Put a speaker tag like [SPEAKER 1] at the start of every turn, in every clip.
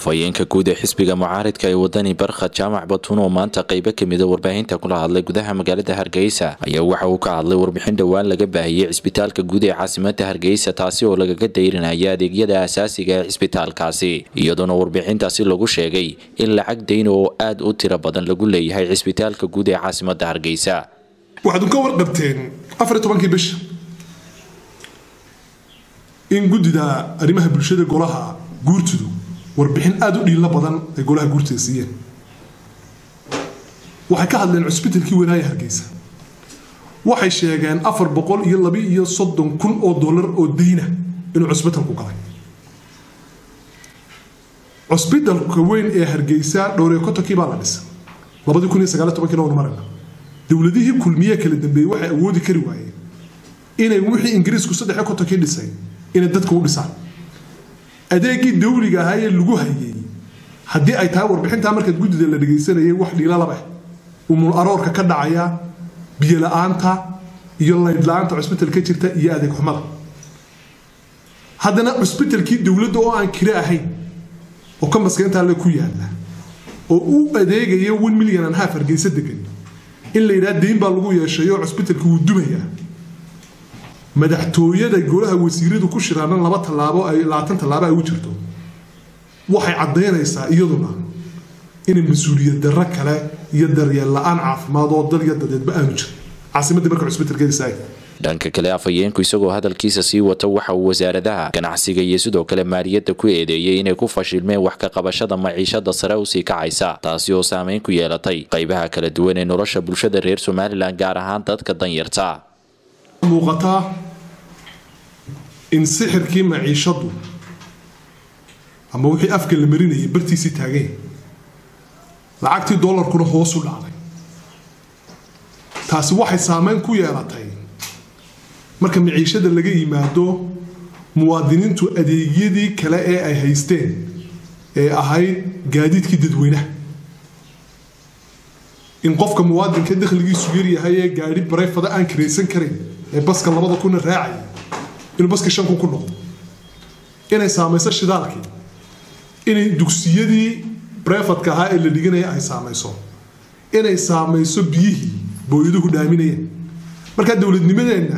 [SPEAKER 1] afhayeenka guud ee xisbiga mucaaridka ee wadani barkhad jaamac batuun oo maanta qaybo kamida warbaahinta kula hadlay gudaha magaalada hargeysa ayaa waxa uu ka hadlay warbixin dhowaan laga baahiyey cisbitaalka guud ee caasimada hargeysa taasi oo lagaga dayrinaya adeegyada asaasiga ee cisbitaalkaasi iyadoona warbixintaasi lagu sheegay in lacag dayn oo aad u tiro badan lagu leeyahay cisbitaalka guud ee caasimada hargeysa
[SPEAKER 2] waxaad ka warqabteen afar iyo tobankii bisha in guddida arrimaha bulshada golaha guurtudu warbixin aada u dhiilo badan ay golaha guurtuda siiyeen waxay ka hadleen cusbitalkii wanaaya hargeysa waxay sheegeen afar boqol iyo laba iyo soddon kun oo dollar oo dayna inuu cusbitalku galay cusbitalka weyn ee hargeysa dhowriyo kontonkii baa la dhisay labadii kun iyo sagaaliyo tobankii noonu marayna dowladihii kulmiye kala dambeeyey waxay awoodi kari waayeen inay wixii ingiriisku saddex iyo kontonkii dhisay inay dadka u dhisaan adeegii dawliga ahaa ee lagu hayay haddii ay tahay warbixintaa markaad guddida la dhegaysanayay wax dhiilalaba umul aroorka ka dhacaya biyola-aanta iyo laydla-aanta cusbital ka jirta iyo adeeg xumada haddana cusbitalkii dowladda oo aan kire ahayn oo ka maskaintaa le ku yaala oo u adeegaya one million and half hargeysa degan in la yidhaha dayn baa lagu yeeshayo cusbitalka wuu dumayaa madaxtooyada golaha wasiiradu ku shiraana laba tallaabo ay labaatan tallaabo ay u jirto waxay caddaynaysaa iyaduna inay mas-uuliyad darro kale iyo daryeel la-aan caafimaad oo dal iyo dadeedba aanu jirin caasimadii marka cusbitalkeedisa
[SPEAKER 1] dhanka kale afhayeenku isagoo hadalkiisa sii wata waxa uu wasaaradaha ganacsiga iyo sidoo kale maaliyadda ku eedeeyey inay ku fashilmeen wax ka qabashada maciishada sare usii kacaysa taasi oo saameyn ku yeelatay qaybaha kala duwan ee nolosha bulshada reer somalilan gaar ahaan dadka danyarta
[SPEAKER 2] muuqataa in sixirkii maciishadu ama wixii afka la marinayay bartiisii taageen lacagtii dollarkuna hoos u dhacday taasi waxay saameyn ku yeelatay marka maciishada laga yimaado muwaadiniintu adeegyadii kale ee ay haysteen ee ahayd gaadiidkii dadweynaha in qofka muwaadinka dakhligiisu yaryahay ee gaadhi barayfada aan kiraysan karayn ee baska labada kuna raacaya inuu baska shan kun ku noqdo inay saamayso shidaalkii inay dugsiyadii brefadka ahaa ee la dhiganaya ay saamayso inay saamayso biyihii booyaduhu dhaaminayeen markaa dowladnimadeenna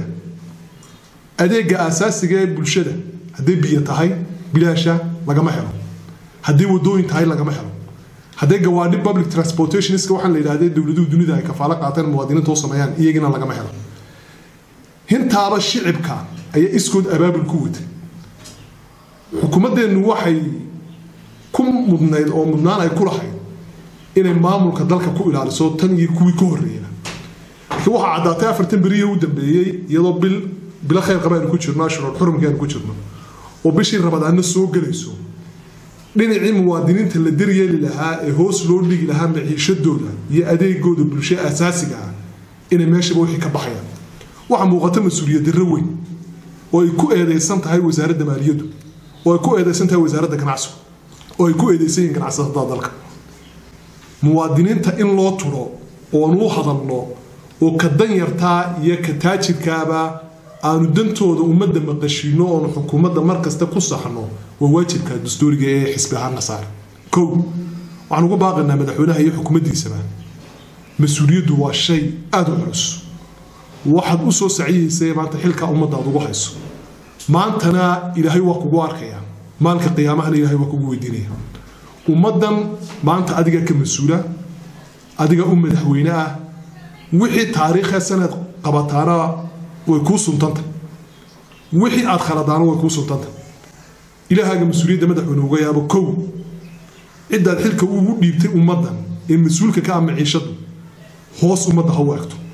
[SPEAKER 2] adeega aasaasiga ee bulshada hadday biyo tahay bilaasha lagama helo hadday wadooyin tahay lagama helo hadday gawaadhi public transportationska waxaan la yidhahdee dowladuhu dunida ay kafaalo qaateen muwaadiniinta u sameeyaan iyagina lagama helo hintaaba shicibka ayaa iskood abaabul ku watay xukuumaddeennu waxay ku mudnayd oo mudnaan ay ku lahayd inay maamulka dalka ku ilaaliso tan iyo kuwii ka horreeya laakiin waxaa caddaatay afartan beriyo u dambeeyey iyadoo bil bilo khayr qaba aynu ku jirno ashurul xurumkii aynu ku jirno oo bishii rabadaana soo gelayso dhinacii muwaadiniinta la daryeeli lahaa ee hoos loo dhigi lahaa maciishadooda iyo adeegooda bulsho asaasiga ah inay meeshaba wixii ka baxayaan waxaa muuqata mas-uuliyad darro weyn oo ay ku eedeysan tahay wasaaradda maaliyaddu oo ay ku eedeysan tahay wasaaradda ganacsigu oo ay ku eedeysan yihiin ganacsatada dalka muwaadiniinta in loo turo oon u hadalno oo ka danyartaa iyo ka taajirkaaba aanu dantooda ummadda maqashiino oonu xukuumadda markasta ku saxno waa waajibka dastuuriga ee xisbi ahaanna saar kow waxaan ugu baaqaynaa madaxweynaha iyo xukuumaddiisaba mas-uuliyaddu waa shay aada u culus waxaad u soo saciyaysay maanta xilka ummadda aad ugu hayso maantana ilaahay waa kugu arkaya maalka qiyaamahana ilahay waa kugu weydiinaya ummaddan maanta adigaa ka mas-uula adiga u madaxweyne ah wixii taariikhee sanad qabataana way kuu suntanta wixii aad khaladaana way kuu suntanta ilaahaaga mas-uuliyadda madaxweyne uga yaabo kow ciddaad xilka ugu dhiibtay ummaddan ee mas-uulka ka ah maciishadu hoos ummadda ha u egto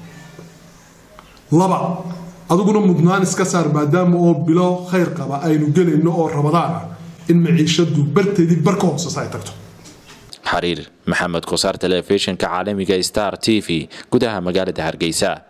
[SPEAKER 2] laba adiguna mudnaan iska saar maadaama oo bilo khayr qaba aynu gelayno oo rabadaan ah in maciishadu barteedii bar ka hoosesa ay tagto
[SPEAKER 1] xariir maxamed kosaar telefishinka caalamiga star t v gudaha magaalada hargeysa